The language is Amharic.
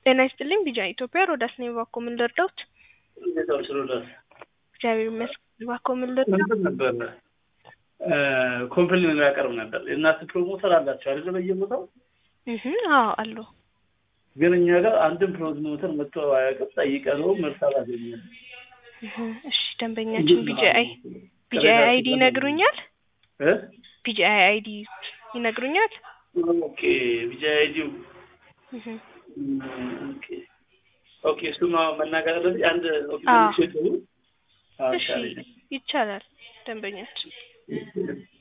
ጤና ይስጥልኝ ቢጃ ኢትዮጵያ ሮዳስ ነኝ። እባክዎ ምን ልርዳዎት? እንዴት ዋልሽ ሮዳስ? እግዚአብሔር ይመስገን። እባክዎ ምን ልርዳዎት? እንትን ነበር ኮምፕሌን ያቀርብ ነበር። የእናንተ ፕሮሞተር አላቸው አይደለ? በየቦታው እህ አዎ አሉ። ግን እኛ ጋር አንድም ፕሮሞተር መጥቶ አያውቅም። ጠይቀነው መልስ አላገኘንም። እህ እሺ ደንበኛችን ቢጂአይ ቢጂአይ አይዲ ይነግሩኛል? እ ቢጂአይ አይዲ ይነግሩኛል? ኦኬ ቢጂአይ አይዲው እህ ኦኬ ኦኬ እሱማ መናገር አለብኝ። አንድ ኦኬ አዎ። ሴት እሺ ይቻላል ደንበኛችን